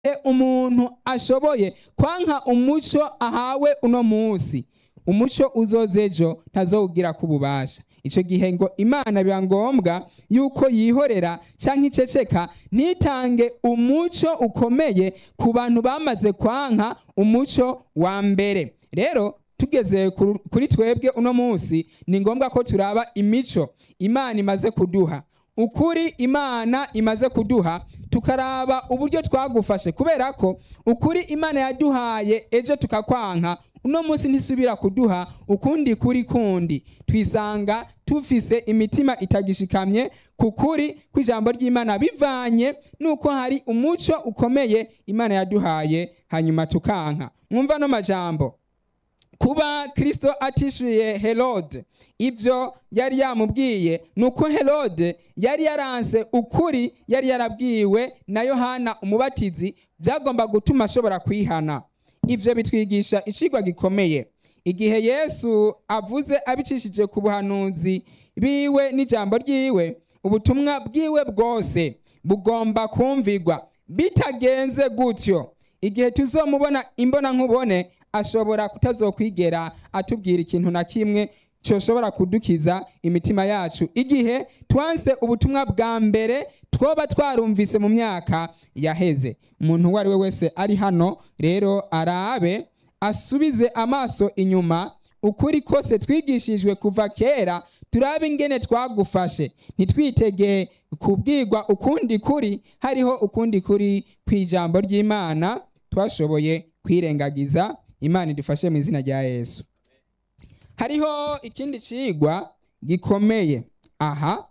umuntu ashoboye kwanka umuco ahawe uno munsi umuco uzoza ejo ntazowugira ku bubasha icyo gihe ngo imana biba ngombwa yuko yihorera cyangwa iceceka ntitange umuco ukomeye ku bantu bamaze kwanka umuco wa mbere rero tugeze kuri twebwe uno munsi ni ngombwa ko turaba imico imana imaze kuduha ukuri imana imaze kuduha tukaraba uburyo twagufashe kubera ko ukuri imana yaduhaye ejo tukakwanka uno munsi ntisubira kuduha ukundi kuri kundi twisanga tufise imitima itagishikamye ku kuri kw'ijambo ry'imana bivanye nuko hari umuco ukomeye imana yaduhaye hanyuma tukanka mwumva no majambo kuba kirisito atishyuye herode ibyo yari yamubwiye ni uko herode yari yaranse ukuri yari yarabwiwe na yohana umubatizi byagomba gutuma ashobora kwihana ibyo bitwigisha icigwa gikomeye igihe yesu avuze abicishije ku buhanuzi biwe n'ijambo ryiwe ubutumwa bwiwe bwose bugomba kumvigwa bitagenze gutyo igihe tuzomubona imbona nkubone ashobora kutazokwigera atubwira ikintu na kimwe cyoshobora kudukiza imitima yacu igihe twanse ubutumwa bwa mbere twoba twarumvise mu myaka yaheze umuntu uwo ari we wese ari hano rero arabe asubize amaso inyuma ukuri kose twigishijwe kuva kera turabe ingene twagufashe ntitwitege kubwirwa ukundi kuri hariho ukundi kuri ku ijambo ry'imana twashoboye kwirengagiza imana idufashe mu izina rya yesu hariho ikindi cigwa gikomeye aha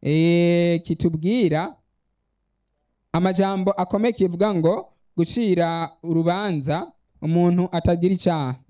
kitubwira amajambo akomeye kivuga ngo gucira urubanza umuntu atagira icyaha